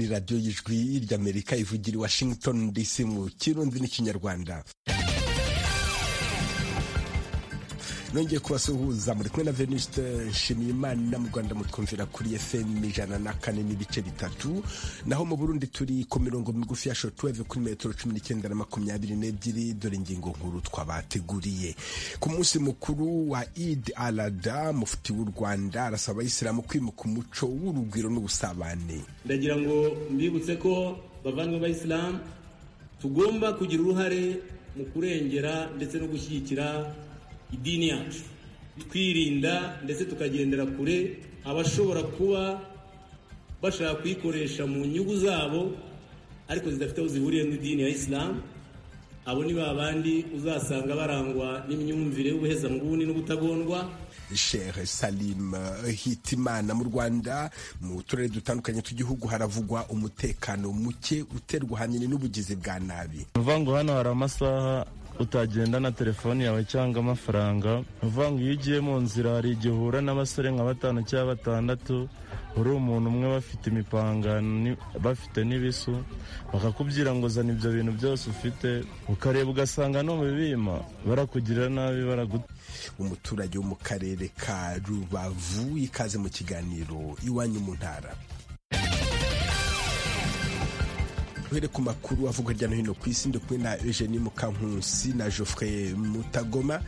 radiyo y'ijwi ry'amerika ivugira i washington dc mu kirundi n'ikinyarwanda nongeye kubasuhuza muri kumwe na venuste nshimiyimana mu rwanda mutwumvira kuri fm ijana na kane n'ibice bitatu naho mu burundi turi ku mirongo migufi ya shotweve kuri metero cumi n'icyenda na makumyabiri n'ebyiri dore ingingo nkuru twabateguriye ku munsi mukuru wa id alada mufti w'u rwanda arasaba abayisilamu kwimuka umuco w'urugwiro n'ubusabane ndagira ngo mbibutse ko bavandimwe b'abayisilamu tugomba kugira uruhare mu kurengera ndetse no gushyigikira idini yacu twirinda ndetse tukagendera kure abashobora kuba bashaka kuyikoresha mu nyungu zabo ariko zidafite aho zihuriye n'idini ya isilamu abo ni ba bandi uzasanga barangwa n'imyumvire y'ubuhezanguni n'ubutagondwa shehe salim hitimana mu rwanda mu turere dutandukanye tw'igihugu haravugwa umutekano muke uterwa ahanini n'ubugizi bwa nabi ni ukuvuga ngo hano hari amasaha utagenda na telefoni yawe cyangwa amafaranga ni ukuvuga ngo iyo ugiye mu nzira hari igihe uhura n'abasore nka batanu cyangwa batandatu uri umuntu umwe bafite imipanga ni- bafite n'ibisu bakakubwira ngo zana ibyo bintu byose ufite ukareba ugasanga no mu bibima barakugirira nabi baraguta umuturage wo mu karere ka rubavu ikaze mu kiganiro iwanyu mu ntara duhere ku makuru avugwa hirya no hino ku isi ndi kumwe na eugenie mukankusi na geoffrey mutagoma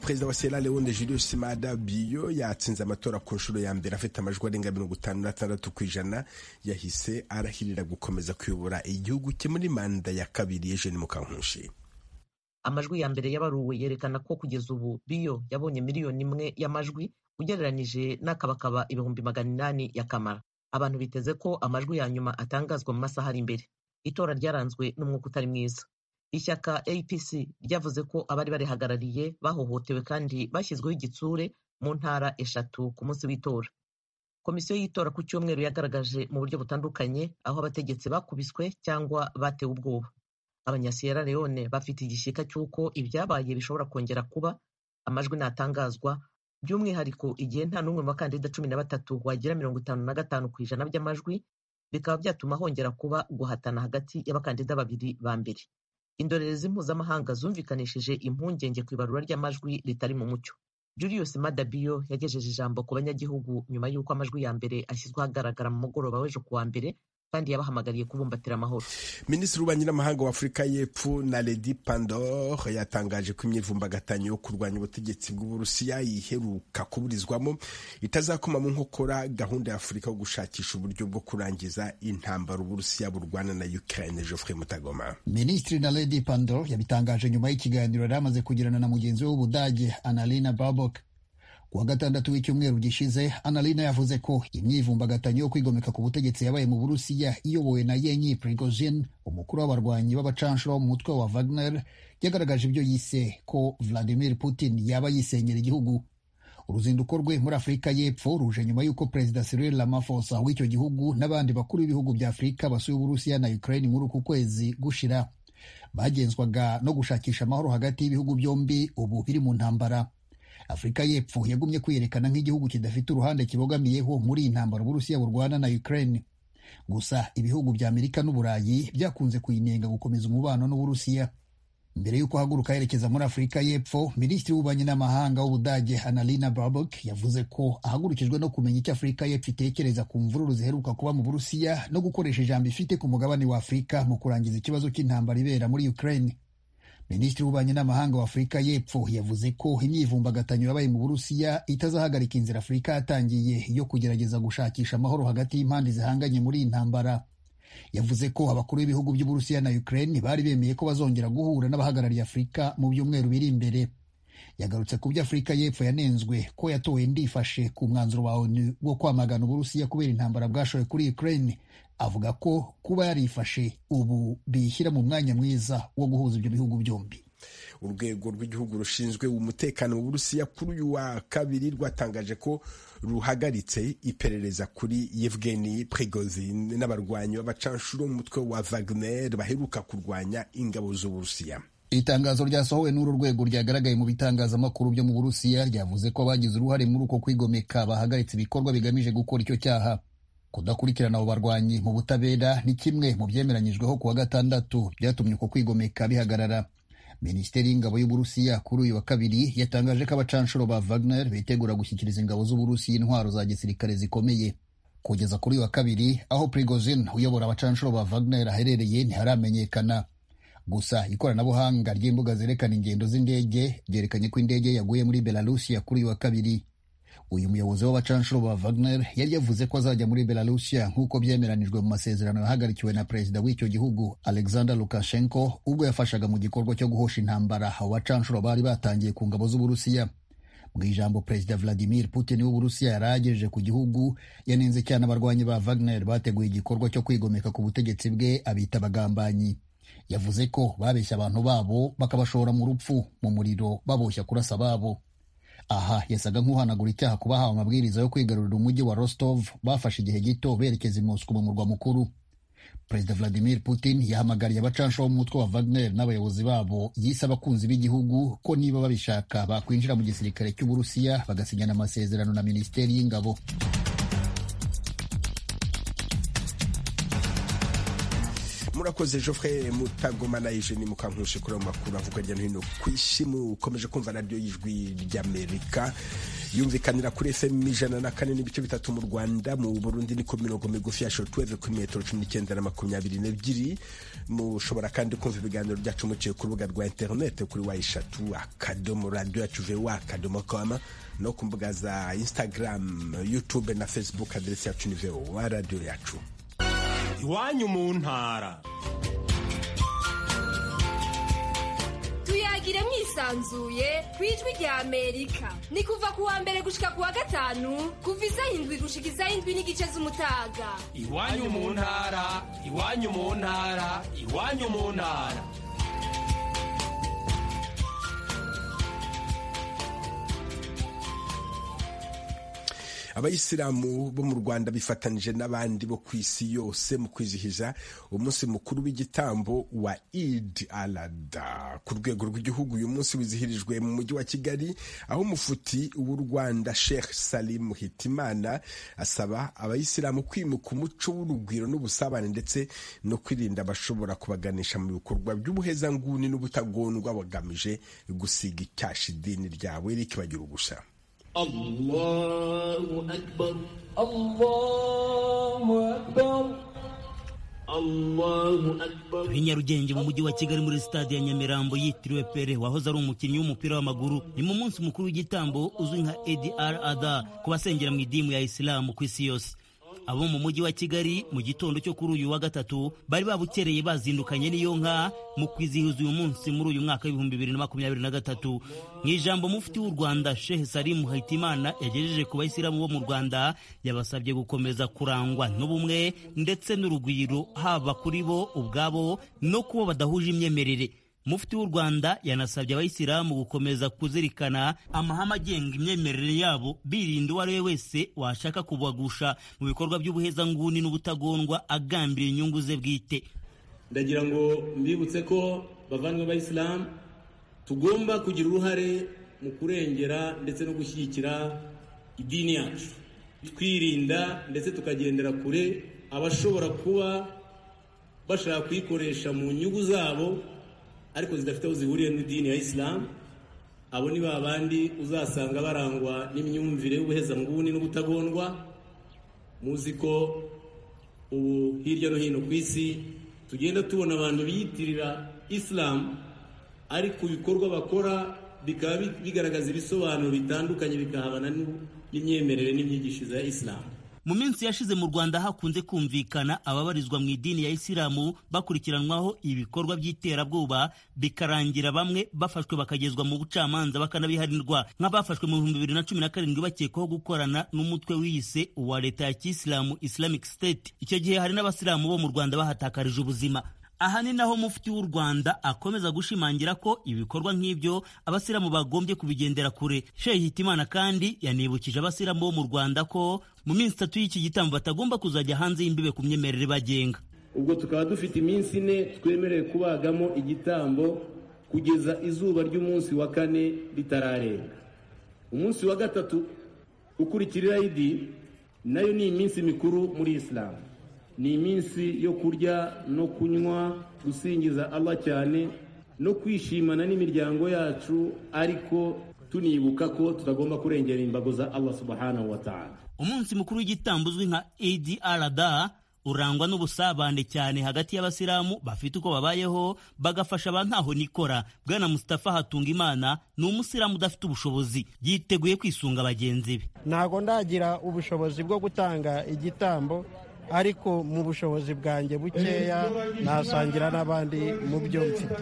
perezida wa sierra leone julius mada biyo yatsinze amatora ku nshuro ya mbere afite amajwi arenga mirongo itanu na tandatu ku ijana yahise arahirira gukomeza kuyobora igihugu cye muri manda ya kabiri eugenie mukankushi amajwi ya mbere yabaruwe yerekana ko kugeza ubu biyo yabonye miliyoni imwe y'amajwi ugereranije n'akabakaba ibihumbi magana inani ya kamara abantu biteze ko amajwi ya nyuma atangazwa mu masaha ari imbere itora ryaranzwe n'umwuka utari mwiza ishyaka apc ryavuze ko abari barihagarariye bahohotewe kandi bashyizweho igitsure mu ntara eshatu ku munsi w'itora komisiyo y'itora ku cyumweru yagaragaje mu buryo butandukanye aho abategetsi bakubiswe cyangwa batewe ubwoba abanyasiyera leone bafite igishyika cy'uko ibyabaye bishobora kongera kuba amajwi natangazwa by'umwihariko igihe nta n'umwe mu bakandida cumi na batatu wagira mirongo itanu na gatanu ku ijana by'amajwi bikaba byatuma hongera kuba guhatana hagati y'abakandida babiri ba mbere indorerezi mpuzamahanga zumvikanishije impungenge ku ibarura ry'amajwi ritari mu mucyo julius madabiyo yagejeje ijambo ku banyagihugu nyuma y'uko amajwi ya mbere ashyizwe ahagaragara mu mugoroba w'ejo ku wa mbere kandi yabahamagariye kubumbatira amahoro minisitiri w'ububanyi n'amahanga wa afurika y'epfo na ledi pandor yatangaje ko imyivumbagatanyo yo kurwanya ubutegetsi bw'uburusiya iheruka kuburizwamo itazakoma mu nkokora gahunda ya afurika yo gushakisha uburyo bwo kurangiza intambara uburusiya burwana na ukraine geoffrey mutagoma Minisitiri Naledi Pandor yabitangaje nyuma y'ikiganiro yari amaze kugirana na mugenzi we w'Ubudage Annalena Baerbock. Ku wa gatandatu w'icyumweru gishize, Annalena yavuze ko imyivumbagatanyo yo kwigomeka ku butegetsi yabaye mu Burusiya iyobowe na Yevgeny Prigozhin, umukuru w'abarwanyi b'abacanshuro wo mu mutwe wa Wagner, yagaragaje ibyo yise ko Vladimir Putin yaba yisenyera igihugu. Uruzinduko rwe muri Afurika y'Epfo ruje nyuma y'uko Perezida Cyril Ramaphosa w'icyo gihugu n'abandi bakuru b'ibihugu bya Afurika basuye Uburusiya na Ukraine muri uku kwezi gushira. Bagenzwaga no gushakisha amahoro hagati y'ibihugu byombi ubu biri mu ntambara. Afurika y'Epfo yagumye kwiyerekana nk'igihugu kidafite uruhande kibogamiyeho muri iyi ntambara Uburusiya burwana na Ukraine. Gusa ibihugu bya Amerika n'Uburayi byakunze kuyinenga gukomeza umubano n'Uburusiya. Mbere y'uko ahaguruka yerekeza muri Afurika y'Epfo, Minisitiri w'Ububanyi n'Amahanga w'Ubudage Annalena Baerbock yavuze ko ahagurukijwe no kumenya icyo Afurika y'Epfo itekereza ku mvururu ziheruka kuba mu Burusiya no gukoresha ijambo ifite ku mugabane wa Afurika mu kurangiza ikibazo cy'intambara ibera muri Ukraine. Minisitiri w'Ububanyi n'Amahanga wa Afurika y'Epfo yavuze ko imyivumbagatanyo yabaye mu Burusiya itazahagarika inzira Afurika yatangiye yo kugerageza gushakisha amahoro hagati y'impande zihanganye muri iyi ntambara. yavuze ko abakuru b'ibihugu by'uburusiya na ukraine bari bemeye ko bazongera guhura n'abahagarariye afurika mu byumweru biri imbere yagarutse ku byo afurika y'epfo yanenzwe ko yatowe ndifashe ku mwanzuro wa onu wo kwamagana uburusiya kubera intambara bwashoye kuri ukraine avuga ko kuba yarifashe ubu bishyira mu mwanya mwiza wo guhuza ibyo bihugu byombi urwego rw'igihugu rushinzwe umutekano mu burusiya kuri uyu wa kabiri rwatangaje ko ruhagaritse iperereza kuri Yevgeny Prigozhin n'abarwanyi b'abacanshuro umutwe wa Wagner baheruka kurwanya ingabo z'uburusiya Itangazo ryasohowe n'uru rwego ryagaragaye mu bitangazamakuru byo mu Burusiya ryavuze ko abagize uruhare muri uko kwigomeka bahagaritse ibikorwa bigamije gukora icyo cyaha. kudakurikirana abo barwanyi mu butabera ni kimwe mu byemeranyijweho ku wa gatandatu byatumye uko kwigomeka bihagarara minisiteri y'ingabo y'uburusiya kuri uyu wa kabiri yatangaje ko abacanshuro ba wagner bitegura gushyikiriza ingabo z'uburusiya intwaro za gisirikare zikomeye kugeza kuri uyu wa kabiri aho prigozin uyobora abacanshuro ba wagner aherereye ntiharamenyekana gusa ikoranabuhanga ry'imbuga zerekana ingendo z'indege ryerekanye ko indege yaguye muri belarusiya kuri uyu wa kabiri uyu muyobozi w'abacanshuro ba Wagner yari yavuze ko azajya muri Belarusiya nk'uko byemeranijwe mu masezerano yahagarikiwe na perezida w'icyo gihugu Alexander Lukashenko ubwo yafashaga mu gikorwa cyo guhosha intambara abo bacanshuro bari batangiye ku ngabo z'Uburusiya mu ijambo perezida Vladimir Putin w'Uburusiya yari agejeje ku gihugu yanenze cyane abarwanyi ba Wagner bateguye igikorwa cyo kwigomeka ku butegetsi bwe abita abagambanyi yavuze ko babeshya abantu babo bakabashora mu rupfu mu muriro baboshya kurasa ababo aha yasaga nk'uhanagura icyaha kuba ahawe amabwiriza yo kwigarurira umujyi wa Rostov bafashe igihe gito berekeza i Moscou mu murwa mukuru perezida Vladimir Putin yahamagariye abacansha b'umutwe wa Wagner n'abayobozi babo yise abakunzi b'igihugu ko niba babishaka bakwinjira mu gisirikare cy'Uburusiya bagasinyana amasezerano na minisiteri y'ingabo murakoze Geoffrey mutagomana yije ni mukankushe kuri ayo makuru avuga hirya no hino ku isi mukomeje kumva radiyo y'ijwi ry'amerika yumvikanira kuri fm ijana na kane n'ibice bitatu mu rwanda mu burundi ni ku mirongo migufi ya shortwave kuri metero cumi n'icyenda na makumyabiri n'ebyiri mushobora kandi kumva ibiganiro byacu muciye ku rubuga rwa interinete kuri wa eshatu akadomo radiyo yacu vewa akadomo kama no ku mbuga za instagram youtube na facebook aderesi yacu ni vewa radiyo yacu iwanyu mu ntara tuyagire mwisanzuye ku ijwi rya amerika ni kuva ku wa mbere gushika ku wa gatanu kuva iz'indwi gushikiza indwi n'igice z'umutaga iwanyu mu ntara iwanyu mu ntara iwanyu mu ntara abayisilamu bo mu rwanda bifatanije n'abandi bo ku isi yose mu kwizihiza umunsi mukuru w'igitambo wa idi alada ku rwego rw'igihugu uyu munsi wizihirijwe mu mujyi wa kigali aho umufuti w'u rwanda sheikh salim hitimana asaba abayisilamu kwimuka umuco w'urugwiro n'ubusabane ndetse no kwirinda abashobora kubaganisha mu bikorwa by'ubuhezanguni n'ubutagondwa bagamije gusiga icyasha idini ryabo eric bagira ugusa الله أكبر الله أكبر الله أكبر turi nyarugenge mu mujyi wa kigali muri sitade ya nyamirambo yitiriwe pere wahoze ari umukinnyi w'umupira w'amaguru ni mu munsi mukuru w'igitambo uzwi nka edi ara ada ku basengera mu idimu ya isilamu ku isi yose abo mu mujyi wa kigali mu gitondo cyo kuri uyu wa gatatu bari babukereye bazindukanye n'iyo nka mu kwizihiza uyu munsi muri uyu mwaka w'ibihumbi bibiri na makumyabiri na gatatu mu ijambo mufti w'u rwanda shehe salimu hayitimana yagejeje ku bayisilamu bo mu rwanda yabasabye gukomeza kurangwa n'ubumwe ndetse n'urugwiro haba kuri bo ubwabo no kuba badahuje imyemerere mufti w'u rwanda yanasabye abayisilamu gukomeza kuzirikana amahame agenga imyemerere yabo birinda uwo ari we wese washaka kubagusha mu bikorwa by'ubuhezanguni n'ubutagondwa agambira inyungu ze bwite ndagira ngo mbibutse ko bavandimwe b'abayisilamu tugomba kugira uruhare mu kurengera ndetse no gushyigikira idini yacu twirinda ndetse tukagendera kure abashobora kuba bashaka kuyikoresha mu nyungu zabo ariko zidafite aho zihuriye n'idini ya isilamu abo ni ba bandi uzasanga barangwa n'imyumvire y'ubuhezanguni n'ubutagondwa muzi ko ubu hirya no hino ku isi tugenda tubona abantu biyitirira isilamu ariko ibikorwa bakora bikaba bigaragaza ibisobanuro bitandukanye bikahabana n'imyemerere n'imyigishirize ya isilamu mu minsi yashize mu rwanda hakunze kumvikana ababarizwa mu idini ya isilamu bakurikiranwaho ibikorwa by'iterabwoba bikarangira bamwe bafashwe bakagezwa mu bucamanza bakanabihanirwa nk'abafashwe mu bihumbi bibiri na cumi na karindwi bakekwaho gukorana n'umutwe wiyise uwa leta ya kisilamu islamic state icyo gihe hari n'abasilamu bo mu rwanda bahatakarije ubuzima aha ni naho mufti w'u rwanda akomeza gushimangira ko ibikorwa nk'ibyo abasilamu bagombye kubigendera kure shehe hitimana kandi yanibukije abasilamu bo mu rwanda ko mu minsi itatu y'iki gitambo batagomba kuzajya hanze y'imbibe ku myemerere bagenga ubwo tukaba dufite iminsi ine twemerewe kubagamo igitambo kugeza izuba ry'umunsi wa kane ritararenga umunsi wa gatatu ukurikiriraho idi nayo ni iminsi mikuru muri isilamu ni iminsi yo kurya no kunywa gusingiza Allah cyane no kwishimana n'imiryango yacu ariko tunibuka ko tutagomba kurengera imbago za Allah subhanahu wa ta'ala umunsi mukuru w'igitambo uzwi nka Eid al-Adha urangwa n'ubusabane cyane hagati y'abasilamu bafite uko babayeho bagafasha ba ntaho nikora bwana Mustafa Hatungimana ni umusilamu udafite ubushobozi yiteguye kwisunga bagenzi be ntago ndagira ubushobozi bwo gutanga igitambo ariko mu bushobozi bwanjye bukeya nasangira n'abandi mu byo mfite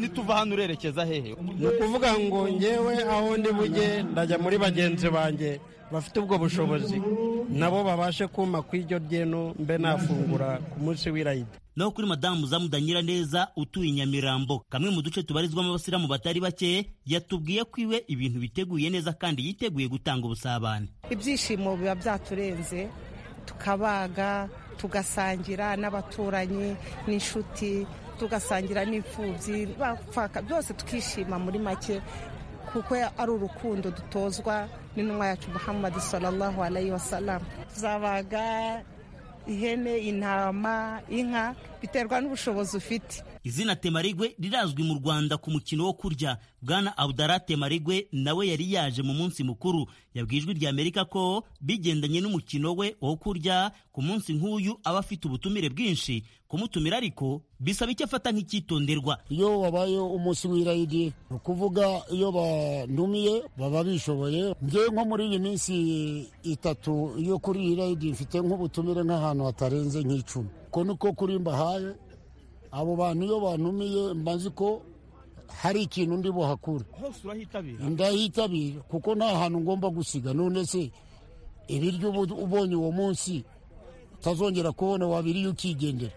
nituva hano urerekeza hehe ni ukuvuga ngo ngewe aho ndi bujye ndajya muri bagenzi banjye bafite ubwo bushobozi nabo babashe kumpa ku iryo ryeno mbe nafungura ku munsi w'irayida naho kuri madamu zamudanyira neza utuye inyamirambo kamwe mu duce tubarizwamo abasiramu batari bake yatubwiye ko iwe ibintu biteguye neza kandi yiteguye gutanga ubusabane ibyishimo biba byaturenze tukabaga tugasangira n'abaturanyi n'inshuti tugasangira n'imfubyi byose tukishima muri make kuko ari urukundo dutozwa n'intumwa yacu muhammad sallallahu alayhi wa sallam tuzabaga ihene intama inka biterwa n'ubushobozi ufite izina temarigwe rirazwi mu rwanda ku mukino wo kurya bwana abudara temarigwe nawe yari yaje mu munsi mukuru yabwiye ijwi rya amerika ko bigendanye n'umukino we wo kurya ku munsi nk'uyu aba afite ubutumire bwinshi kumutumira ariko bisaba icyo afata nk'icyitonderwa iyo wabaye umunsi w'irayidi ni ukuvuga iyo bandumiye baba bishoboye njyewe nko muri iyi minsi itatu yo kuri iyi rayidi mfite nk'ubutumire nk'ahantu hatarenze nk'icumi uko niko kuri mbahaye abo bantu iyo bantumiye mbazi ko hari ikintu ndi buhakure ndahitabira kuko nta hantu ngomba gusiga none se ibiryo ubonye uwo munsi utazongera kubona wabiriye ukigendera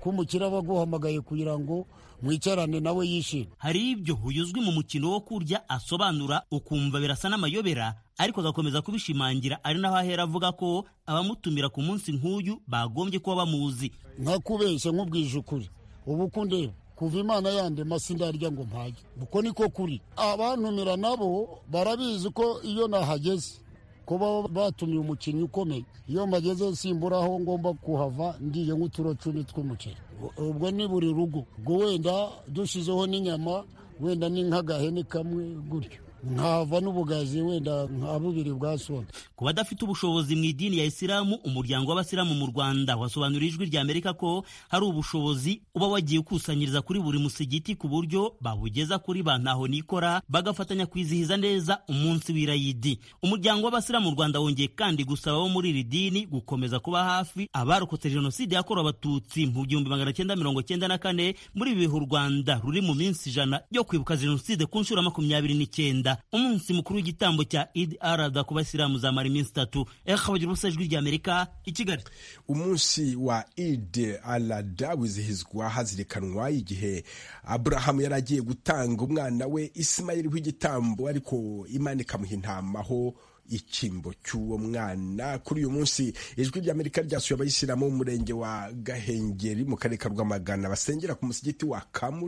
ko umukire aba aguhamagaye kugira ngo mwicarane nawe yishime hari ibyo uyuzwi mu mukino wo kurya asobanura ukumva birasa n'amayobera ariko agakomeza kubishimangira ari naho ahera avuga ko abamutumira ku munsi nk'uyu bagombye kuba bamuzi nkakubeshya nk'ubwije ukuri ubu ukundeba kuva imana yande sindarya ngo mpage uko niko kuri abantumira nabo barabizi ko iyo nahageze kuba batumiye umukinnyi ukomeye iyo mbageze simburaho ngomba kuhava ndiye nk'uturo cumi tw'umuceri ubwo ni buri rugo ubwo wenda dushyizeho n'inyama wenda ni nk'agahene kamwe gutyo nkava n'ubugazi wenda nka bubiri bwa soda ku badafite ubushobozi mu idini ya isilamu umuryango w'abasilamu mu rwanda wasobanuriye ijwi rya amerika ko hari ubushobozi uba wagiye ukusanyiriza kuri buri musigiti ku buryo babugeza kuri ba ntaho nikora bagafatanya kwizihiza neza umunsi w'irayidi umuryango w'abasilamu mu rwanda wongeye kandi gusaba abo muri iri dini gukomeza kuba hafi abarokotse jenoside yakorewe abatutsi mu gihumbi magana cyenda mirongo cyenda na kane muri ibi bihe u rwanda ruri mu minsi ijana yo kwibuka jenoside ku nshuro makumyabiri n'icyenda umunsi mukuru w'igitambo cya Eid al-Adha ku basilamu zamara iminsi itatu ekabagira ubusa ijwi rya amerika i kigali umunsi wa Eid al-Adha wizihizwa hazirikanwa igihe aburahamu yari agiye gutanga umwana we isimayeli w'igitambo ariko imana ikamuha intama aho ikimbo cy'uwo mwana kuri uyu munsi ijwi ry'amerika ryasuye abayisilamu umurenge wa gahengeri mu karere ka rwamagana basengera ku musigiti wa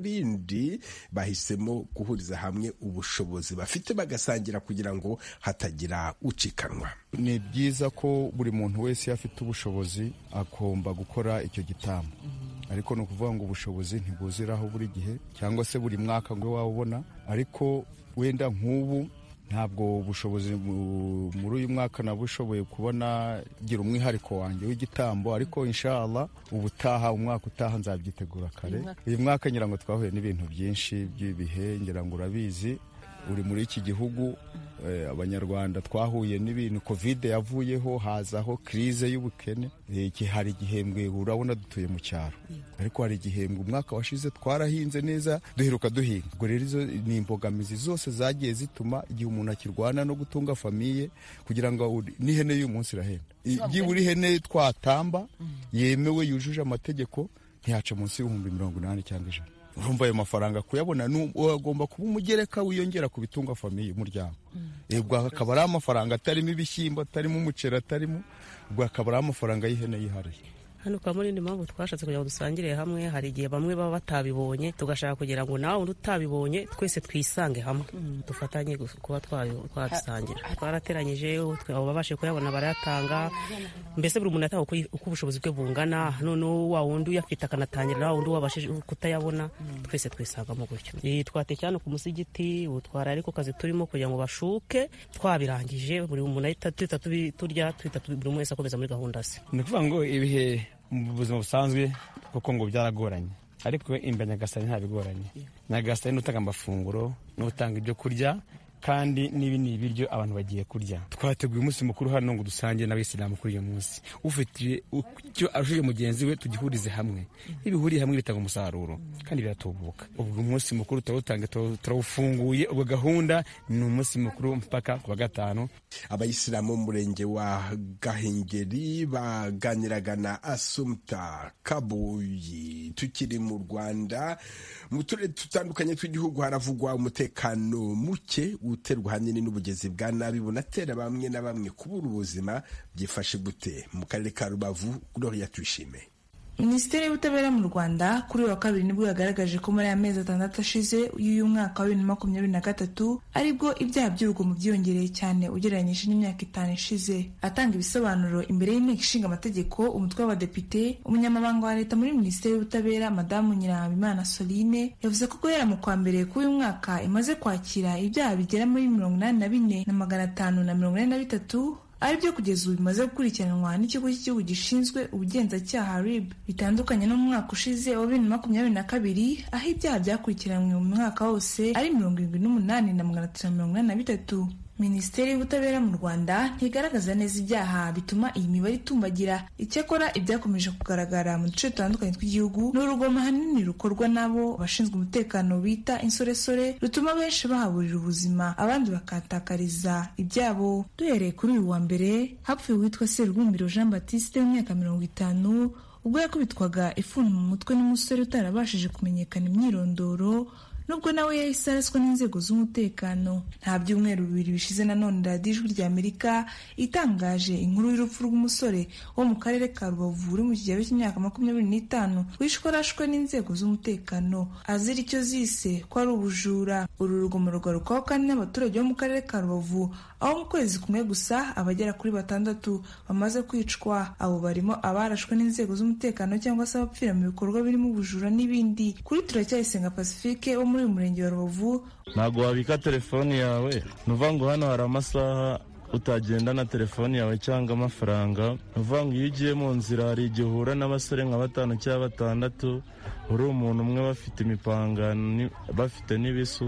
kamurindi bahisemo guhuriza hamwe ubushobozi bafite bagasangira kugira ngo hatagira ucikanwa ni byiza ko buri muntu wese afite ubushobozi agomba gukora icyo gitambo ariko ni ukuvuga ngo ubushobozi ntibuziraho buri gihe cyangwa se buri mwaka ngo waba ubona ariko wenda nk'ubu ntabwo ubushobozi muri uyu mwaka nabushoboye kubona gira umwihariko wanjye w'igitambo ariko inshallah ubutaha umwaka utaha nzabyitegura kare uyu mwaka ngira ngo twahuye n'ibintu byinshi by'ibihe ngira ngo urabizi uri muri iki gihugu abanyarwanda twahuye n'ibintu kovide yavuyeho hazaho kirize y'ubukene hari igihembwe urabona dutuye mu cyaro ariko hari igihembwe umwaka washize twarahinze neza duheruka duhinga ubwo rero izo ni imbogamizi zose zagiye zituma igihe umuntu akirwana no gutunga famiye kugira ngo n'ihene y'uyu munsi irahenda byibura ihene twatamba yemewe yujuje amategeko ntiyaca munsi y'ibihumbi mirongo inani cyangwa ijana urumva ayo mafaranga kuyabona agomba kuba umugereka wiyongera ku bitunga famiye umuryango ubwo akaba ari amafaranga atarimo ibishyimbo atarimo umuceri atarimo ubwo akaba ari amafaranga y'ihene yihariye hano kwa muri mpamvu twashatse kugira ngo dusangire hamwe hari igihe bamwe baba batabibonye tugashaka kugira ngo nawe undi utabibonye twese twisange hamwe dufatanye gus- kuba twayo- twabisangira twarateranyije utwe- abo babashe kuyabona barayatanga mbese buri muntu yataha uko yi- uko ubushobozi bwe bungana noneho wa wundi uyafite akanatangira wa wundi wabashije kutayabona twese twisangamo gutyo Eh, twateye hano ku musigiti ubu twari ariko kazi turimo kugira ngo bashuke twabirangije buri muntu ahita duhita tubi- turya tuhita buri umwe wese akomeza muri gahunda ze ni ukuvuga ngo ibihe mu buzima busanzwe kuko ngo byaragoranye ariko imbere nyagasani ntabigoranye nyagasani ni utanga amafunguro ni utanga ibyo kurya kandi n'ibi ni ibiryo abantu bagiye kurya twateguye umunsi mukuru hano ngo dusangire n'abayisilamu kuri uyu munsi ufite icyo arushije mugenzi we tugihurize hamwe iyo bihuriye hamwe bitanga umusaruro kandi biratubuka ubwo umunsi mukuru turawutanga turawu- turawufunguye ubwo gahunda ni umunsi mukuru mpaka ku wa gatanu abayisilamu bo mu murenge wa gahengeri baganiraga na asumta kabuyi tukiri mu rwanda mu turere dutandukanye tw'igihugu haravugwa umutekano muke uterwa ahanini n'ubugezi bwa nabi bunatera bamwe na bamwe kubura ubuzima byifashe gute mu karere ka rubavu gloria tuyishime minisiteri y'ubutabera mu rwanda kuri uyu wa kabiri nibwo yagaragaje ko muri aya mezi atandatu ashize y'uyu mwaka wa bibiri na makumyabiri na gatatu aribwo ibyaha by'urugomo byiyongereye cyane ugereranyije n'imyaka itanu ishize atanga ibisobanuro imbere y'inteko ishinga amategeko umutwe w'abadepite umunyamabanga wa leta muri minisiteri y'ubutabera madamu nyirahabimana soline yavuze ko guhera mu kwa mbere k'uyu mwaka imaze kwakira ibyaha bigera muri mirongo inani na bine na magana atanu na mirongo ine na bitatu aribyo kugeza ubu bimaze gukurikiranwa n'ikigo cy'igihugu gishinzwe ubugenzacyaha rib bitandukanye no mu mwaka ushize wa bibiri na makumyabiri na kabiri aho ibyaha byakurikiranywe mu mwaka wose ari mirongo irindwi n'umunani na magana atatu na mirongo inani na bitatu minisiteri y'ubutabera mu rwanda ntigaragaza neza ibyaha bituma iyi mibare itumbagira icyakora ibyakomeje kugaragara mu duce dutandukanye tw'igihugu ni urugomo hanini rukorwa n'abo abashinzwe umutekano bita insoresore rutuma benshi bahaburira ubuzima abandi bakahatakariza ibyabo duhereye kuri uyu wa mbere hapfuye uwitwa serubumbiro jean batiste w'imyaka mirongo itanu ubwo yakubitwaga ifuni mu mutwe n'umusore utarabashije kumenyekana imyirondoro nubwo nawe yahise araswa n'inzego z'umutekano nta byumweru bibiri bishize nanone radiyo ijwi rya amerika itangaje inkuru y'urupfu rw'umusore wo mu karere ka rubavu uri mu kigero cy'imyaka makumyabiri n'itanu wishwe arashwe n'inzego z'umutekano azira icyo zise ko ari ubujura uru rugomo rugarukaho kandi n'abaturage bo mu karere ka rubavu aho mu kwezi kumwe gusa abagera kuri batandatu bamaze kwicwa abo barimo abarashwe n'inzego z'umutekano cyangwa se abapfira mu bikorwa birimo ubujura n'ibindi kuri turacyayisenga pacifique wo muri uyu murenge wa rubavu ntabwo wabika telefoni yawe ni ukuvuga ngo hano hari amasaha utagenda na telefoni yawe cyangwa amafaranga ni ukuvuga ngo iyo ugiye mu nzira hari igihe uhura n'abasore nka batanu cyangwa batandatu uri umuntu umwe bafite imipanga ni- bafite n'ibisu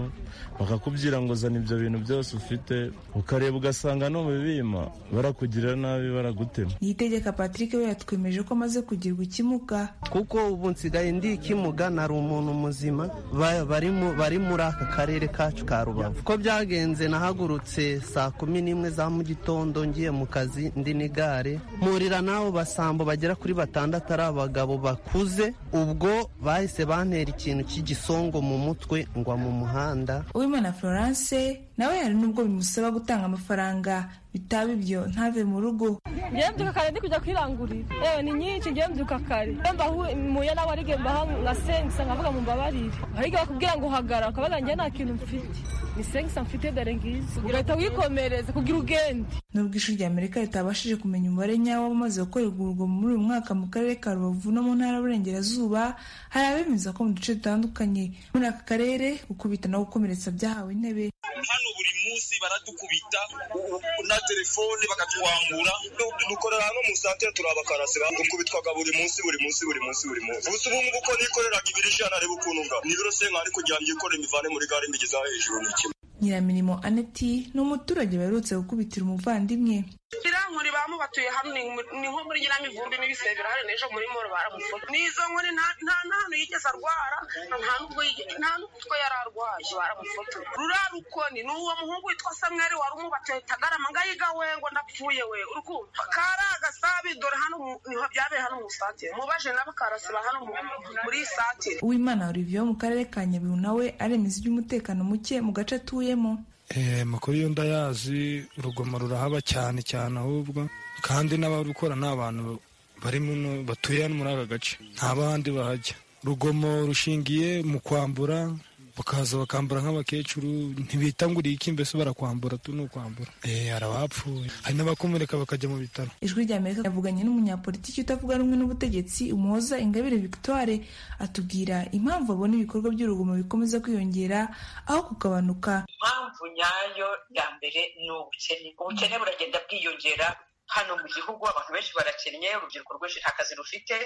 bakakubwira ngo zana ibyo bintu byose ufite ukareba ugasanga n'ubibima barakugirira nabi baragutema niyitegeka patrick we yatwemeje ko amaze kugirwa ikimuga kuko ubu nsigaye ndi ikimuga nari umuntu muzima ba- bari mu- bari muri aka karere kacu ka rubavu ko byagenze nahagurutse saa kumi n'imwe za mu gitondo ngiye mu kazi ndi n'igare mpurira n'abo basambo bagera kuri batandatu ari abagabo bakuze ubwo bahise bantera ikintu cy'igisongo mu mutwe ngwa mu muhanda uwimana florence nawe hari n'ubwo bimusaba gutanga amafaranga bitaba ibyo ntave mu rugo ngewe mbyuka kare ndi kujya kwirangurira yewe ni nyinshi ngewe mbyuka kare iyo mbahu- muye nawe arige mbaha ngasengisa nkavuga mu mbabarire arige bakubwira ngo hagarara ukabaga ngewe nta kintu mfite ni sengisa mfite dore ngizi ugahita wikomereza kugira ugende nubwo ishuri rya amerika ritabashije kumenya umubare nyawo w'abamaze gukorerwa urugomo muri uyu mwaka mu karere ka rubavu no mu ntara y'uburengerazuba hari abemeza ko mu duce dutandukanye muri aka karere gukubita no gukomeretsa byahawe intebe hano buri munsi baradukubita u- u- na telefone bakatwangura Du- dukorera hano mu santere turi abakarasi dukubitwaga buri munsi buri munsi buri munsi buri munsi gusa ubu ngubu uko nikoreraga ibiri ijana areba ukuntu ngabo n'ibiro senka ariko kugira ngo ikore imivane muri gare mbigezeho hejuru ni kimwe nyiramirimo aneti ni umuturage baherutse gukubitira umuvandimwe birankuri bamu batuye hamwe ni- ni nko muri nyiramivumbi n'ibisebe birahari n'ejo muri moro baramufunga n'izo nkoni nta nta hantu yigeze arwara nta nubwo yigeze nta n'utwo yari arwaye baramufotora ruriya rukoni ni uwo muhungu witwa samweri wari umubateye tagarama ngayiga we ngo ndapfuye we urukumva kari agasabi dore hano mu- niho byabereye hano mu satire mubaje n'abakarasi ba hano mu- muri iyi satire uwimana olivier wo mu karere ka nyabihu nawe aremeza iby'umutekano muke mu gace atuyemo Eh, makuru yo ndayazi urugomo rurahaba cyane cyane ahubwo kandi n'abarukora ni abantu bari batuye hano muri aka gace nta bandi bahajya urugomo rushingiye mu kwambura bakaza bakambura nk'abakecuru ntibitanguriye iki mbese barakwambura tu ni ukwambura hari abapfuye hari n'abakomereka bakajya mu bitaro ijwi rya amerika yavuganye n'umunyapolitiki utavuga rumwe n'ubutegetsi umuhoza ingabire victoire atubwira impamvu abona ibikorwa by'urugomo bikomeza kwiyongera aho kugabanuka impamvu nyayo ya mbere ni ubukene ubukene buragenda bwiyongera hano mu gihugu abantu benshi barakennye urubyiruko rwinshi nta kazi rufite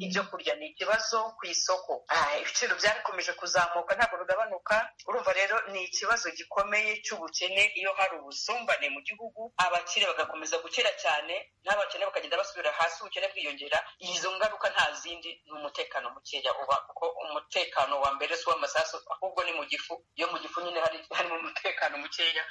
ibyo kurya ni ikibazo ku isoko Ah, ibiciro byarakomeje kuzamuka ntabwo bigabanuka urumva rero ni ikibazo gikomeye cy'ubukene iyo hari ubusumbane mu gihugu abakire bagakomeza gukira cyane n'abakene bakagenda basubira hasi ubukene bwiyongera izo ngaruka nta zindi ni umutekano mukeya uba kuko umutekano wa mbere si uw'amasasu ahubwo ni mu gifu iyo mu gifu nyine hari harimo umutekano mukeya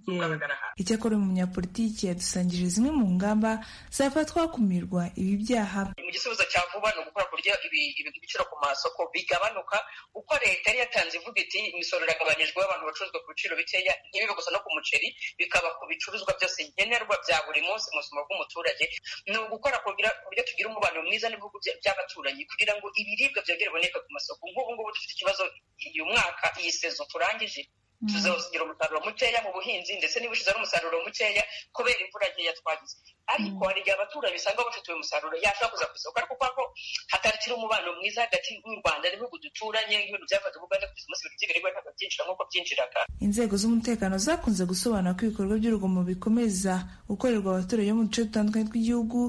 ugaragara hasi icyakora uyu munyapolitiki yadusangije zimwe mu ngamba zafatwa hakumirwa ibi byaha mu gisubizo cya vuba ni ugukora kurya ibi- ibi- ibiciro ku masoko bigabanuka uko leta yari yatanze ivuga iti imisoro iragabanijwe abantu bacuruzwa ku biciro bikeya ntibibe gusa no ku muceri bikaba ku bicuruzwa byose nkenerwa bya buri munsi mu buzima bw'umuturage ni ugukora kugira ku buryo tugira umubano mwiza n'ibihugu bya- by'abaturanyi kugira ngo ibiribwa byongere biboneke ku masoko nk'ubu ngubu dufite ikibazo uyu mwaka iyi sezo turangije Mm. tuzagira umusaruro mukeya mu buhinzi ndetse n'ibushize ari umusaruro mukeya kubera imvura nkeya twagize ariko hari igihe abaturage usanga bafite uyu musaruro yashobora kuza ku isoko ariko kubera ko hatarikira umubano mwiza hagati y'u rwanda n'ibihugu duturanye nk'ibintu byafataga u rwanda kugeza umunsi ibintu by'ibirirwa ntabwo byinjira nk'uko byinjiraga inzego z'umutekano zakunze gusobanura ko ibikorwa by'urugomo bikomeza gukorerwa abaturage bo mu duce dutandukanye tw'igihugu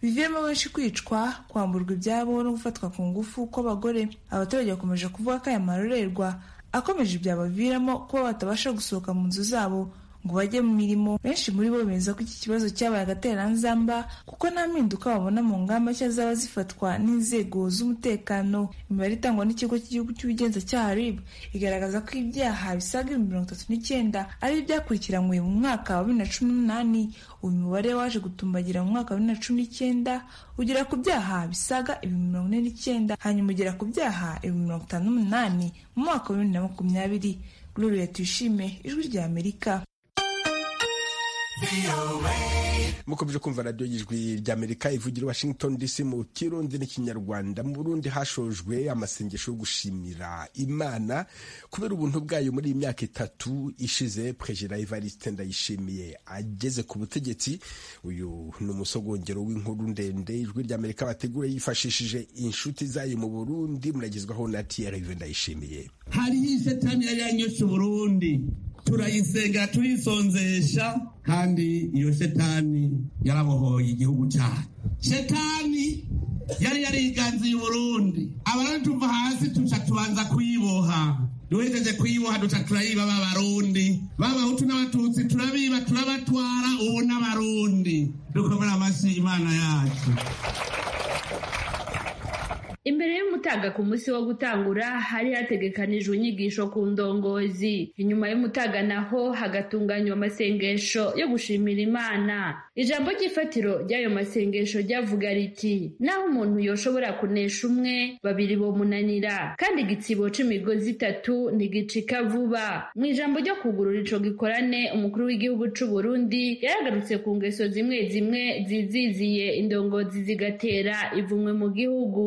bivuyemo benshi kwicwa kwamburwa ibyabo no gufatwa ku ngufu kw'abagore abaturage bakomeje kuvuga ko aya marorerwa akomeje byabaviramo kuba batabasha gusohoka mu nzu zabo ngo bajye mu mirimo benshi muri bo bemeza ko iki kibazo cyabaye agatereranzamba kuko nta mpinduka babona mu ngamba nshya zaba zifatwa n'inzego z'umutekano imibare itangwa n'ikigo cy'igihugu cy'ubugenzacyaha rib igaragaza ko ibyaha bisaga ibihumbi mirongo itatu n'icyenda ari ibyakurikiranywe mu mwaka wa bibiri na cumi n'umunani uyu mubare waje gutumbagira mu mwaka wa bibiri na cumi n'icyenda ugera ku byaha bisaga ibihumbi mirongo ine n'icyenda hanyuma ugera ku byaha ibihumbi mirongo itanu n'umunani mu mwaka wa bibiri na makumyabiri gloria tuyishime ijwi rya amerika mukomeje kumva radiyo y'ijwi ry'amerika ivugira i washington dc mu kirundi n'ikinyarwanda mu burundi hashojwe amasengesho yo gushimira imana kubera ubuntu bwayo muri iyi myaka itatu ishize perezida evariste ndayishimiye ageze ku butegetsi uyu ni umusogongero w'inkuru ndende ijwi ry'amerika bategura yifashishije inshuti zayo mu burundi muragezwaho na trv ndayishimiye hariho ishetani yari yanyuze uburundi turayisenga tuyisonzesha kandi iyo shetani yarabohoye igihugu cyacu shetani yari yariganziye uburundi abarundi tuva hasi tuca tubanza kuyiboha duhejeje kuyiboha duca turayiba b'abarundi b'abahutu n'abatutsi turabiba turabatwara ubu n'abarundi dukomere amashyi imana yacu imbere y'umutaga ku munsi wo gutangura hari hategekanijwe inyigisho ku ndongozi inyuma y'umutaga naho hagatunganywa amasengesho yo gushimira imana ijambo ry'ifatiro ry'ayo masengesho ryavuga riti naho umuntu yoshobora kunesha umwe babiri bomunanira kandi igitsibo c'imigozi itatu ntigicika vuba mu ijambo ryo kugurura ico gikorane umukuru w'igihugu c'u Burundi yaragarutse ku ngeso zimwe zimwe ziziziye indongozi zigatera ivumwe mu gihugu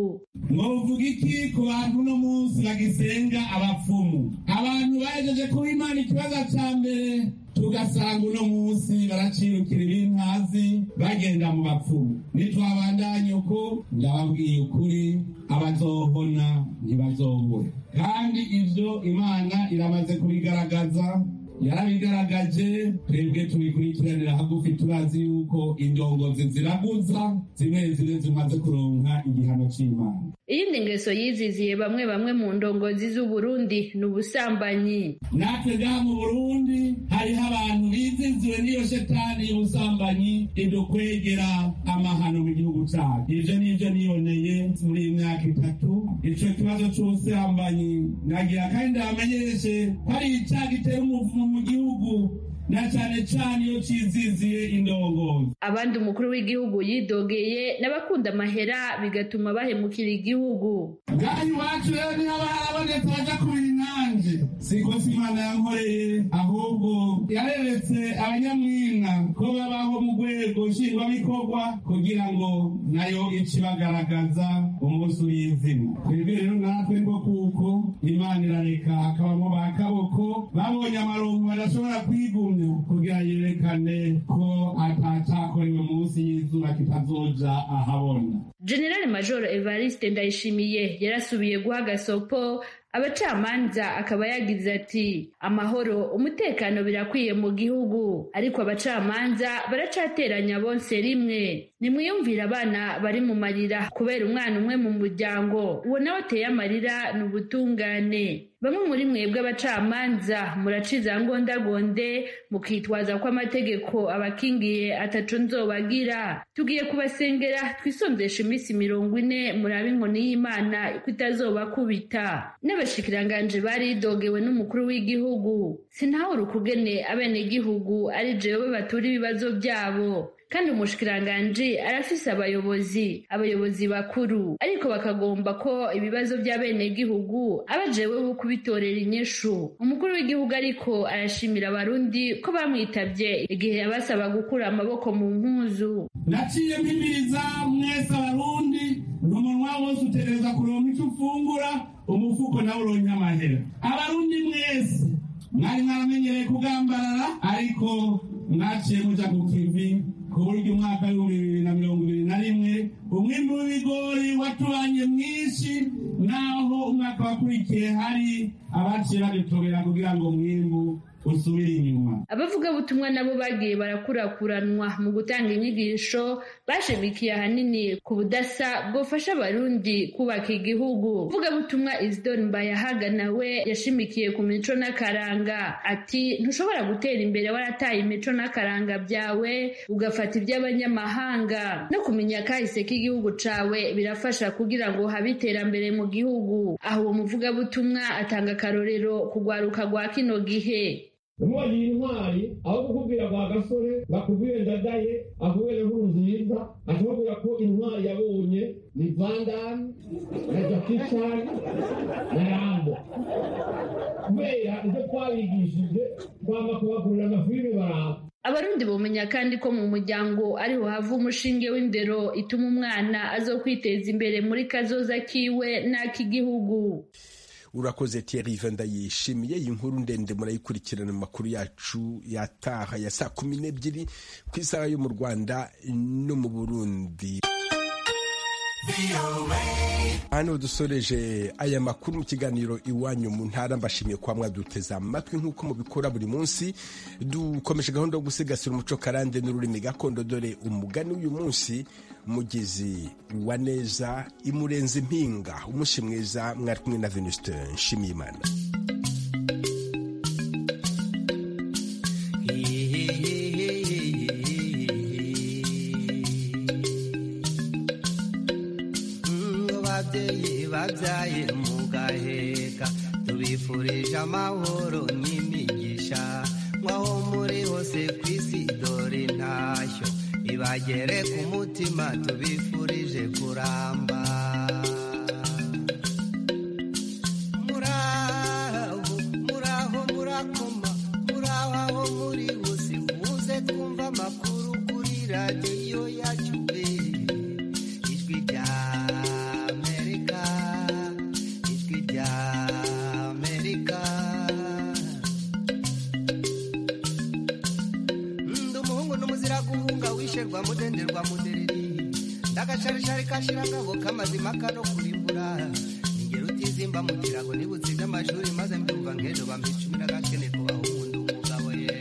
mwovuga iki ku bantu uno munsi bagisenga abapfumu abantu bahejeje kuba imana ikibazo cya mbere tugasanga uno munsi baracirukira ibintazi bagenda mu bapfumu nitwabandanye uko ndababwiye ukuri abazohona ntibazobura kandi ibyo imana iramaze kubigaragaza yarabigaragaje twebwe tubikurikiranira hagufi turazi yuko indongozi ziraguza zimwe zimwe zimaze kuronka igihano cy'imana iyindi ngeso yiziziye bamwe bamwe mu ndongozi z'u Burundi ni ubusambanyi natwe ngaha mu burundi hariho abantu biziziwe n'iyo shetani y'ubusambanyi idukwegera amahano mu gihugu cyacu ibyo nibyo niboneye muri iyi myaka itatu icyo kibazo cy'ubusambanyi nagira kandi ndabamenyeshe ko ari icyaha gitera umuvumo mu gihugu na cyane cyane iyo cyiziziye indongozi abandi umukuru w'igihugu yidogeye n'abakunda amahera bigatuma bahemukira igihugu ngaha iwacu rero niho haba harabonetse abaja kubira inanje siko si imana yankoreye ahubwo yareretse abanyamwina ko babaho mu rwego intego nshingwabikorwa kugira ngo nayo ice ibagaragaza umunsi uri izina twibwire natwe ngo kuko imana irareka hakabamo ba kaboko babonye amarongo badashobora kwigumya kugira yerekane ko atatakorewe munsi y'izuba kitazoja ahabona generale majoro evariste ndayishimiye yarasubiye guha gasopo abacamanza akaba yagize ati amahoro umutekano birakwiye mu gihugu ariko abacamanza baracateranya bonse rimwe nimwiyumvire abana bari mu marira kubera umwana umwe mu muryango uwo nawe ateye amarira ni ubutungane bamwe muri mwebwe abacamanza muraciza ngondagonde mukitwaza ko amategeko abakingiye ataco nzobagira tugiye kubasengera twisonzesha iminsi mirongo ine murabe inkoni y'imana ko itazobakubita n'abashikiranganje baridogewe n'umukuru w'igihugu sintahure ukugene abenegihugu ari jewe batura ibibazo byabo kandi umushikiranganji arafise abayobozi abayobozi bakuru ariko bakagomba ko ibibazo by'abenegihugu aba jewe bo kubitorera inyishu umukuru w'igihugu ariko arashimira abarundi ko bamwitabye igihe yabasaba gukura amaboko mu mpuzu naciye mpimiriza mwese abarundi umunwa wose utegereza kuronka icyo ufungura umufuko nawe uronka amahera abarundi mwese mwari mwaramenyereye kugambarara ariko mwaciye muja ku kivi ku buryo umwaka w'ibihumbi bibiri na mirongo ibiri na rimwe umwimbi w'ibigori watubanye mwinshi naho umwaka wakurikiye hari abaciye badutobera kugira ngo umwimbu usubire inyuma abavugabutumwa nabo bagiye barakurakuranwa mu gutanga inyigisho bashimikiye ahanini ku budasa bwofasha abarundi kubaka igihugu uvugabutumwa isidoni mbayahaga nawe yashimikiye ku mico n'akaranga ati ntushobora gutera imbere warataye imico n'akaranga byawe ugafata iby'abanyamahanga no kumenya kahise k'igihugu cawe birafasha kugira ngo habe iterambere mu gihugu aho uwo muvugabutumwa atanga akarorero kugwaruka rwa kino gihe umubonye intwari aho kukubwira kwa gasore bakubwire ndadaye akubwire nkuru nziza ashobora ko intwari yabonye ni vandani na jakishani na rambo kubera ibyo twabigishije twama kubakurira amafilime baramba abarundi bumenya kandi ko mu muryango ariho hava umushinge w'indero ituma umwana azokwiteza imbere muri kazoza kiwe n'ak'igihugu urakoze Thierry Vanda yishimiye iyi nkuru ndende murayikurikirana mu makuru yacu yataha ya saa kumi n'ebyiri ku isaha yo mu Rwanda no mu Burundi hano dusoreje aya makuru mu kiganiro iwanyu mu ntara mbashimiye kwa mwaduteze amatwi nk'uko mubikora buri munsi dukomeje gahunda yo gusigasira umuco karande n'ururimi gakondo dore umugani w'uyu munsi mugezi wa neza imurenza impinga umushi mwiza mwari kumwe na venuste nshimiyimana ababyeyi babyaye mu gaheka tubifurije amahoro n'imigisha nk'aho muri hose ku isi dore intashyo ibagere ku mutima tubifurije kuramba muraho muraho murakoma muraho aho muri hose muze twumva amakuru kuri radiyo yacu pe ijwi rya amerika ijwi rya amerika ndi umuhungu n'umuzira guhunga wisherwa mudenderwa mudereri ndagasharishari kashira ngabo kamazima kano kurimbura ingero utizimba mu kirago nibutsinda amashuri maze mbyumva ngejo bambicumira gakene ku bahungu ndi umugabo ye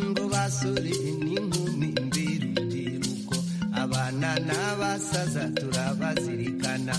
ngo basore n'inkumi mbirubyiruko abana n'abasaza turabazirikana